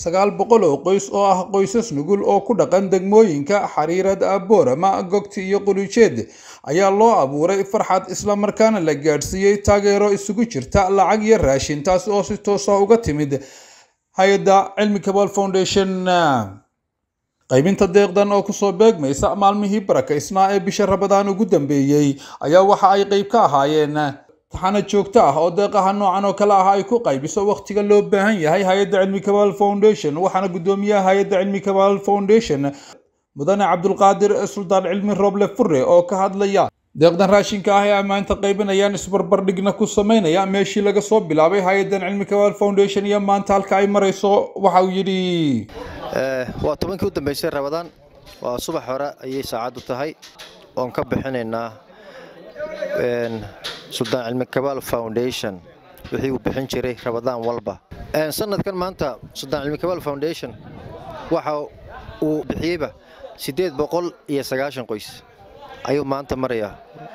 sagaal boqol oo qoys oo ah qoysas nugul oo ku dhaqan degmooyinka xariirad boorama gogti iyo qulujeed ayaa loo abuuray farxad islamarkaana la gaadhsiiyey taageero isugu jirta lacag iyo raashin taasi oo si toos ah uga timid hay-adda cilmi kabal foundation qaybinta deeqdan oo kusoo beegmaysa maalmihii barakaysnaa ee bisha rabadaan ugu dambeeyey ayaa waxa ay qayb ka ahaayeen taxana joogto ah oo deeqaha noocan oo kale ah ay ku qaybiso wakhtiga loo baahan yahay hay-adda cilmi kabal foundation waxaana guddoomiyaha hay-adda cilmi kabal foundation mudane cabdulqaadir suldaan cilmi roble fure oo ka hadlaya deeqdan raashinka ah ee ay maanta qaybinayaan isbarbardhigna ku sameynaya meeshii laga soo bilaabay hay-addan cilmi kabal foundation iyo maanta halka ay marayso waxa uu yidhi waa tobankii u dambaysay rabadaan waa subax hore ayay saacaddu tahay oon ka bixinaynaa suldaan cilmi kabaal foundation wixii uu bixin jiray rabadaan walba sanadkan maanta suldaan cilmi kabaal foundation waxa uu bixiyeyba siddeed boqol iyo sagaashan qoys ayuu maanta marayaa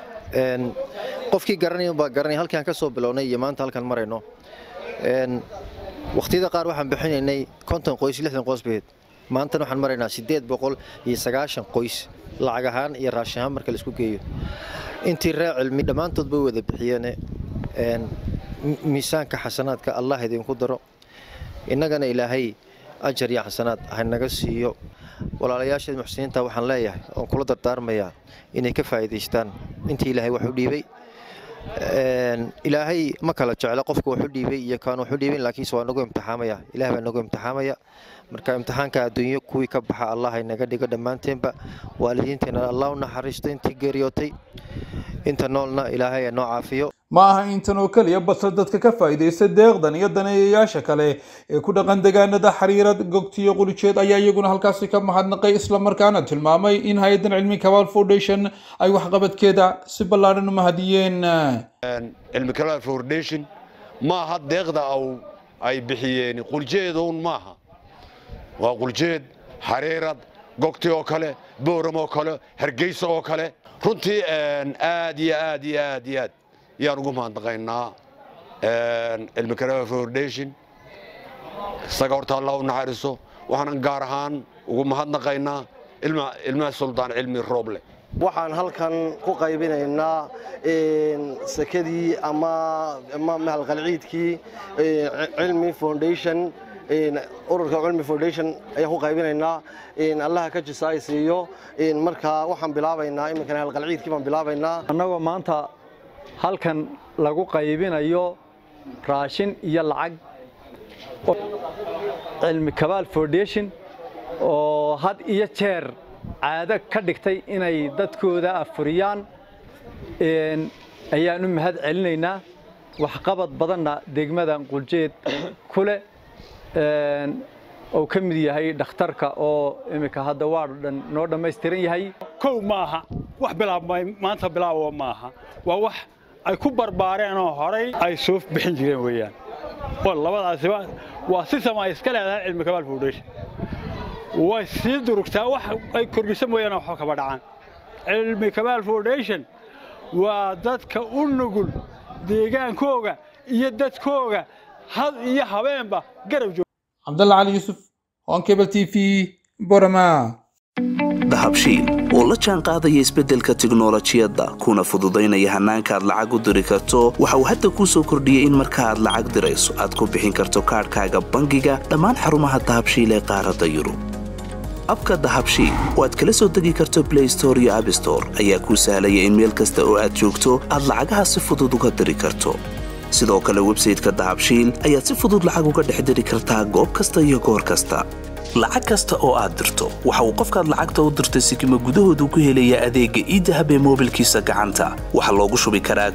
qofkii garanaya baa garanaya halkii aan ka soo bilownay iyo maanta halkaan marayno wakhtiyada qaar waxaan bixinaynay konton qoys lixdan qoys baheed maantana waxaan maraynaa siddeed boqol iyo sagaashan qoys lacag ahaan iyo raashin ahaan marka laisku geeyo intii reer cilmi dhammaantood bay wada bixiyeene miisaanka xasanaadka allah idinku daro innagana ilaahay ajar iyo xasanaad hanaga siiyo walaalayaasheed muxsiniinta waxaan leeyahay oon kula dardaarmayaa inay ka faa'iidaystaan intii ilaahay wax u dhiibay ilaahay ma kala jeclo qofka wax u dhiibay iyo kaan wax u dhiibin laakiinse waa nagu imtixaamaya ilaah baa nagu imtixaamaya marka imtixaanka adduunyo kuwii ka baxa allah inaga dhigo dhammaanteenba waalidiinteena allah u naxariisto intii geeriyootay inta noolna ilaahay noo caafiyo ma aha intan oo keliya balse dadka ka faa'iidaysta deeqdan iyo daneeyayaasha kale ee ku dhaqan deegaanada xariirad gogtiyo qulijeed ayaa iyaguna halkaasi ka mahadnaqay islamarkaana tilmaamay in hay-addan cilmi kabaal foundation ay waxqabadkeeda si ballaadhan u mahadiyeen cilmi kabaal foundation maaha deeqda ay bixiyeen quljeedown maaha waa quljeed xariirad gogti oo kale booram oo kale hargeysa oo kale runtii aad iyo aad iyo aad iyo aad yaan ugu mahadnaqaynaa cilmi kabaal foundation isaga horta allah u naxariiso waxaanan gaar ahaan ugu mahadnaqaynaa ilmaha suldaan cilmi rooble waxaan halkan ku qaybinaynaa sekadii ama mahalqalciidkii cilmi foundation ururka cilmi foundation ayaan ku qaybinaynaa allaha ka jisa ay siiyo marka waxaan bilaabaynaa iminkana halqalciidkii baan bilaabaynaa annagoo maanta halkan lagu qaybinayo raashin iyo lacag cilmi kabaal foundation oo had iyo jeer caado ka dhigtay inay dadkooda afuriyaan ayaan u mahad celinaynaa waxqabad badanna degmada quljeed ku leh oo ka mid yahay dhakhtarka oo iminka hadda waa dhan noo dhammaystiran yahay kow maaha wax bilaabmay maanta bilaabowa maaha waa wax ay ku barbaareen oo horay ay soo bixin jireen weeyaan oo labadaasiba waa si sama iska leedahay cilmi kabaal foundation way sii durugtaa wax ay kordhisa mooyaane waxba kaba dhacaan cilmi kabaal foundation waa dadka u nugul deegaankooga iyo dadkooga had iyo habeenba garab joog cabdalla cali yuusuf honkebel t v borama dahabshiil oo la jaan qaadaya isbeddelka tiknolojiyadda kuna fududaynaya hannaanka aad lacag u diri karto waxa uu hadda kuu soo kordhiyey in marka aad lacag dirayso aad ku bixin karto kaadhkaaga bangiga dhammaan xarumaha dahabshiil ee qaaradda yurub abka dahabshiil oo aad kala soo degi karto blay store iyo abstore ayaa kuu sahlaya in meel kasta oo aad joogto aad lacagaha si fudud uga diri karto sidoo kale websayteka dahabshiil ayaad si fudud lacag uga dhex diri kartaa goob kasta iyo goor kasta lacag kasta oo aad dirto waxa uu qofkaad lacagta u dirtay sikima gudahoodu ku helayaa adeegga iidahab ee moobilkiisa gacanta waxaa loogu shubi karaa